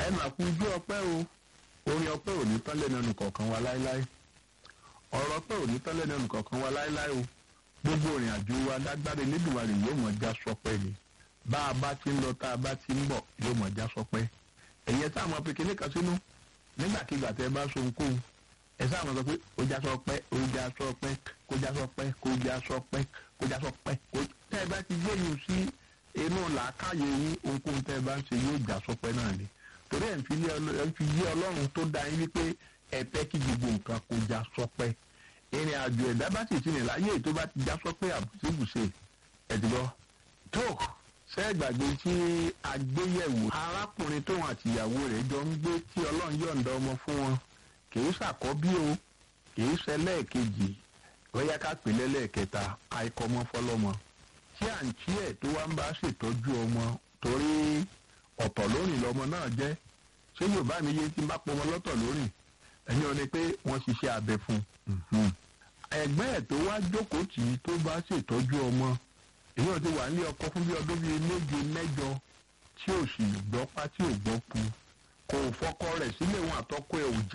ẹ máa kú ojú ọpẹ́ o orin ọpẹ́ ò ní tán lẹ́nu ẹnu kọ̀ọ̀kan wa láéláé ọ̀rọ̀ ọpẹ́ ò ní tán lẹ́nu ẹnu kọ̀ọ̀kan wa láéláé o gbogbo ìrìn àjò wa lágbára Elédùmarè yóò mọ̀ já sọpẹ́ ni bá a bá ti ń lọ tá a bá ti ń bọ̀ yóò mọ̀ já sọpẹ́ ẹ̀yẹ tá a mọ̀ pé kíní kan sínú nígbàkigbà tẹ́ ẹ bá so nkóhun ẹ sáà mọ̀ sọ pé ó já sọpẹ́ ó já sọpẹ́ kó já sọpẹ́ kó já sọpẹ́ kó já sọpẹ́ kó tẹ́ ẹ bá ti gbé yìí sí inú làákàyè yín ohunkóhun tẹ́ ẹ bá ń ṣe yóò já sọpẹ́ náà ni torí ẹ̀ ń fi yé ọlọ́run tó dá yín wípé ẹ fẹ́ kí gbogbo nǹkan kó já sọpẹ́ ìrìn àjò ẹ̀dá bá sì ti rìn láyé tó bá ti já sọpẹ́ àbùsíbùsè ẹ̀dùgbọ́ tó sẹ́gbàgbé tí agbéyẹ̀wò arákùnrin tóun àtìyàwó rẹ̀ jọ ń gbé tí ọlọ́run yọ̀ǹda ọmọ fún wọn kìí ṣàkọ́bí o kìí ṣẹlẹ́ẹ̀kejì bóyá ká pè lẹ́lẹ́ẹ̀kẹta àìkọ́mọ́ fọlọ́mọ tí àǹtí ẹ̀ tó wá ń bá ṣètọ́jú ọmọ torí ọ̀tọ̀ lórìn lọmọ náà jẹ́ ṣé yorùbá mi yé tí n bá pọmọ lọ́tọ̀ lórìn ẹ̀yin ò ní pé wọ́n ṣiṣẹ́ abẹ fún un. ẹ̀gbẹ́ ẹ̀ tó wá jókòó tì í tó bá ṣètọ́jú ọmọ èyí ò ti wà nílé ọkọ fún bí ọdún bíi méje mẹ́jọ tí ò sì gbọ́ pa tí ò gbọ́ pu kò fọkọ rẹ̀ sílé wọn àtọkọ ẹ̀ ò já